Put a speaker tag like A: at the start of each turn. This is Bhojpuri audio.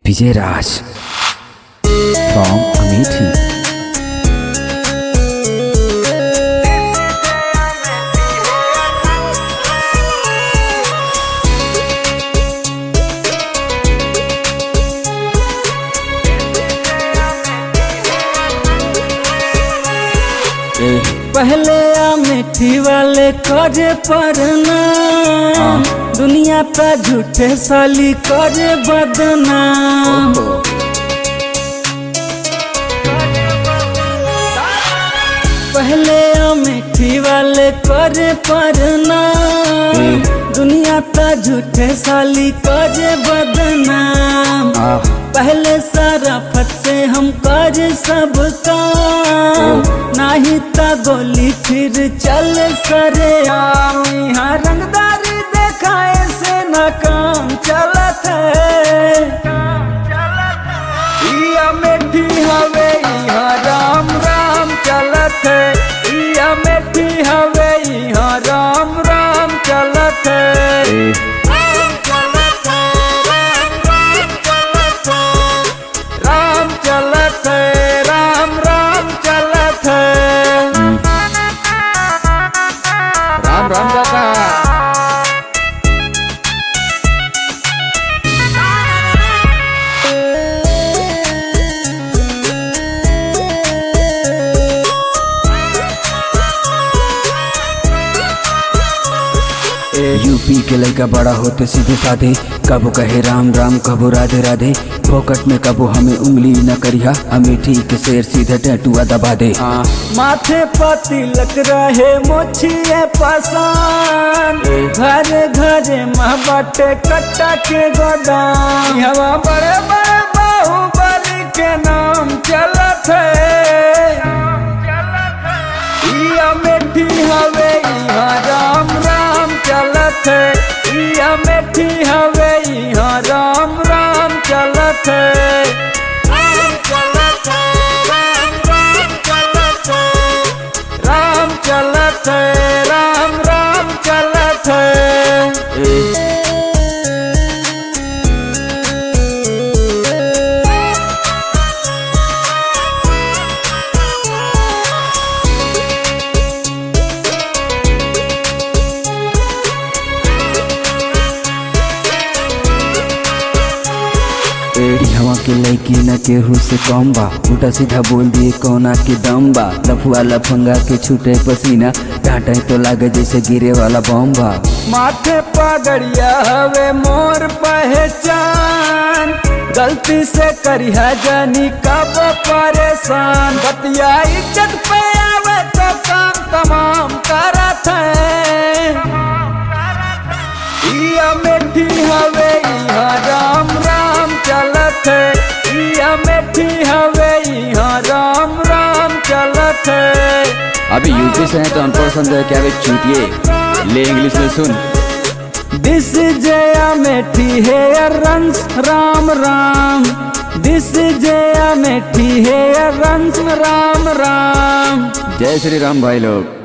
A: Vijay Raj from Amethi.
B: पहले अमेठी वाले करे पढ़ना दुनिया पे झूठे साली करे बदनाम पहले अमेठी वाले करे पढ़ना दुनिया पे झूठे साली करे बदनाम
A: आह,
B: पहले सारा फट से हम कर सब काम नाही ता गोली फिर चल सरे आम यहाँ रंगदारी देखाए से न काम चलत है इया मेठी हवे यहाँ राम राम चलत है इया मेठी हवे यहाँ राम राम चलत है
A: ए,
B: राम चलत है राम राम चलत है
A: राम राम काका यूपी के लड़का बड़ा होते सीधे साधे कबो कहे राम राम कबो राधे राधे फोकट में कबो हमें उंगली न करिया अमेठी के शेर सीधे टैटुआ दबा दे हाँ
B: माथे पर तिलक रहे मोछिए पसान घरे घरे महबटे कट्टा के गोदाम हवा बड़े बड़े बाहुबली के नाम चलत है इया मेठी हवे इहाँ राम राम चलत है इया मेठी हवे इहाँ राम राम चलत है राम चलत है राम राम चलत है
A: हवा के लड़की न केहू से कम बा उल्टा सीधा बोल दिए कोना के दम बा लफुआ लफंगा के छूटे पसीना डांटे तो लागे जैसे गिरे वाला बम बा
B: माथे पगड़िया हवे मोर पहचान गलती से करिया जानी कब परेशान बतिया इज्जत पे आवे तो काम तमाम करत है इया मेठी हवे इहा राम राम चलत है इया मेठी हवे इहा राम राम चलत है
A: अभी यूपी से है तो अनपढ़ समझे क्या वे चूतिए ले इंग्लिश में सुन
B: दिस जया मेठी है रंस राम राम दिस जया मेठी है रंस राम राम
A: जय श्री राम भाई लोग